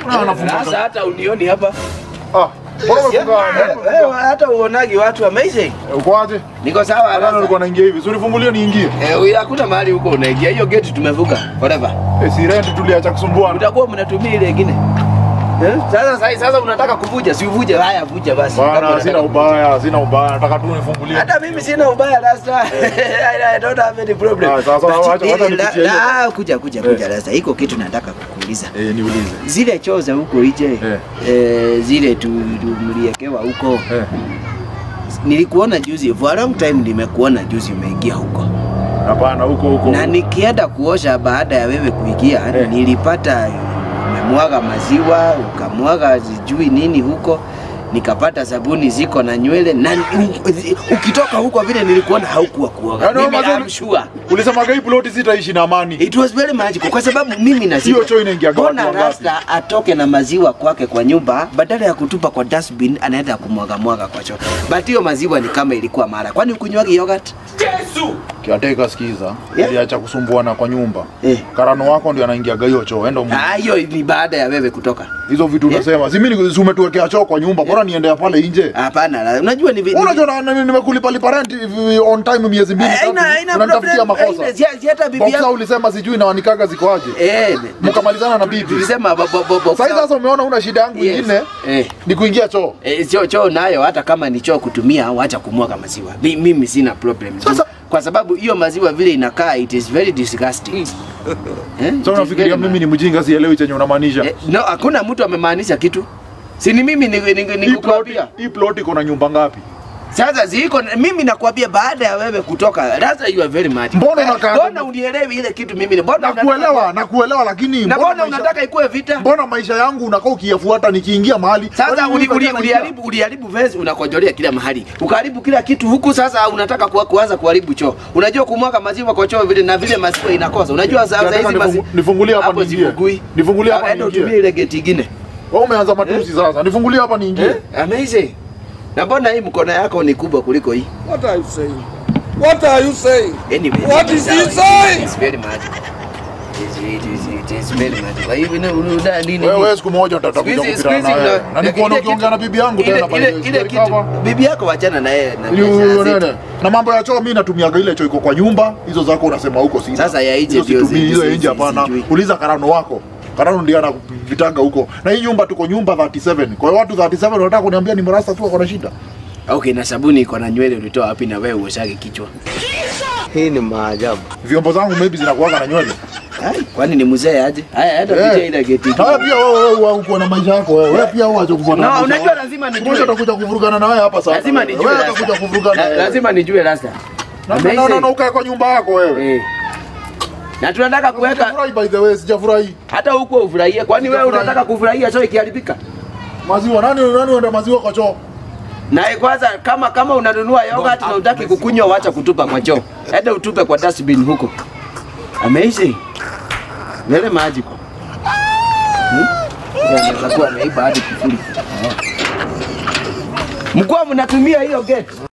Kuna wanafunga. Sasa hata unioni hapa. Ah, mbona umefunga? Eh, eh, hata uonagi watu amazing. Uko aje? Niko sawa Hata sasa. nilikuwa naingia hivi. Si unifungulie niingie. Eh, huyu hakuna mahali huko unaingia. Hiyo gate tumevuka forever. Eh, si rent tuliacha kusumbuana. Utakuwa mnatumia ile ingine. Eh? Sasa sasa sasa unataka kuvuja, si uvuje. Haya vuja basi. Kama Bana, unataka sina kuvuja. ubaya, sina ubaya. Nataka tu unifungulie. Hata mimi sina ubaya Rasta. I don't have any problem. Ah, sasa, But, wacha- wacha eh, nipitie la- hiyo. la, kuja kuja kuja Rasta. Iko kitu nataka kukuuliza. Eh, niulize. Zile choo za huko nje Eh. eh, zile tu, tu mliekewa huko Eh. nilikuona juzi for a long time nimekuona juzi umeingia huko Hapana, huko huko. na nikienda kuosha baada ya wewe kuingia Eh. nilipata umemwaga maziwa ukamwaga sijui nini huko nikapata sabuni ziko na nywele na u- ukitoka huko vile nilikuona haukuwa kuoga Yaani wewe Mimi mazuri- I'm sure. Ulisema hii plot sitaishi na amani. It was very magical kwa sababu mimi na Hiyo choo inaingiaga watu Mbona wangapi? Rasta atoke na maziwa kwake kwa nyumba badala ya kutupa kwa dustbin anaenda kumwaga mwaga kwa choo. But hiyo maziwa ni kama ilikuwa mara. Kwani ukunywagi yogurt? Kiateka sikiza. Yeah. Iliacha kusumbuana kwa nyumba. Eh. Karano wako ndio anaingiaga hiyo choo. Enda umu- Ah, hiyo ni baada ya wewe kutoka. hizo vitu Yeah. unasema. Si mimi si umetuwekea choo kwa nyumba. Bora niende ya pale nje. Hapana, la- unajua ni vi- Unajua na- na- nimekulipa lipa rent hivi on time miezi mbili Haina- tatu. haina Unanitafutia problem. makosa. Haina- si- si hata bibi Boxer yako. ulisema sijui na wanikaga ziko aje. Eh, Mkamalizana na bibi. tulisema bo- bo- bo- bo- Sasa sasa umeona una shida yangu Yes. nyingine Eh. ni kuingia choo. Eh, choo choo nayo hata kama ni choo kutumia wacha kumwaga maziwa. Mi, mimi sina problem. Sasa- kwa sababu hiyo maziwa vile inakaa it is very disgusting. Eh? Sasa It is unafikiria very mimi ni mjinga sielewi chenye unamaanisha. Eh, no, hakuna mtu amemaanisha kitu. Si ni mimi ni- ni- ni- Hii plot nikukwambia. hii plot iko na nyumba ngapi? Sasa ziko mimi nakwambia baada ya wewe kutoka, Rasta you are very mad. Mbona unakaa- Mbona unielewi ile kitu mimi? Mbona Nakuelewa, nakuelewa lakini Na mbona maisha- unataka ikuwe vita? Mbona maisha yangu unakaa ukiyafuata nikiingia mahali? Sasa Kwani uli- mimi uli- naingia- uliharibu uliharibu vesi unakojolea kila mahali. Ukaharibu kila kitu huku sasa unataka kuwa, kuanza kuharibu choo. Unajua kumwaga maziwa kwa choo vile na vile maziwa inakosa. Unajua sasa Nataka hizi nifungu- maziwa nifungulie hapa hapo niingie. zivugui. Nifungulie hapa Ah, enda niingie. utumie ile geti ingine. Wewe umeanza matusi sasa. Nifungulie hapa niingie. Eh? Amazing. Na mbona hii mkono yako ni kubwa kuliko hii? What are you saying? What are you saying? Anyway, What ni is sawa. he saying? It's very magical. It is, it is, it is very magical. Hivi na unaona nini? Wewe siku moja nitatakuja Siku hizi- kupitana siku na hizi wewe. una- Na nikuona ile ukiongea na kitu- bibi yangu ile- tena pale. ile- ile Sijali kitu kama- bibi yako wachana na yeye na Yu- biashara nene. zetu. na mambo ya choo mi natumiaga ile choo iko kwa nyumba hizo zako unasema huko sina Sasa ya nje Hizo ndio situmii, zi- hizo ya zi- nje zi- hapana sijui. uliza karano wako karano ndiye anavitanga huko na hii nyumba tuko nyumba 37 kwa hiyo watu 37 wanataka kuniambia ni mrasta tu wako na shida Okay, na sabuni iko na nywele ulitoa wapi na wewe uoshage kichwa? Hii ni maajabu. vyombo zangu maybe zinakuwaga na nywele Ai, kwani ni mzee aje? Haya, hata Eh. picha ile geti. Haya pia wewe wewe wewe uko na maisha yako wewe wewe pia uache kufuata No, maisha unajua yako. lazima nijue. Siku moja utakuja kuvurugana na wewe hapa sasa Lazima nijue. wewe Rasta. utakuja kuvurugana La- na Lazima nijue Rasta. na na na- na na ukae kwa nyumba yako wewe Eh. Na tunataka kuweka Sijafurahi by the way sijafurahi hata huko ufurahie. Kwani wewe Sijafurahi. unataka kufurahia choo ikiharibika? maziwa nani nani uenda maziwa kwa choo Na eh, kwanza kama kama unanunua yogurt na utaki kukunywa wacha kutupa kwa choo. Enda utupe kwa dustbin huko. Amazing. Very magical. Hmm? Yeye Anaweza kuwa ameiba hadi kifuri. Mkuu mnatumia hiyo gate.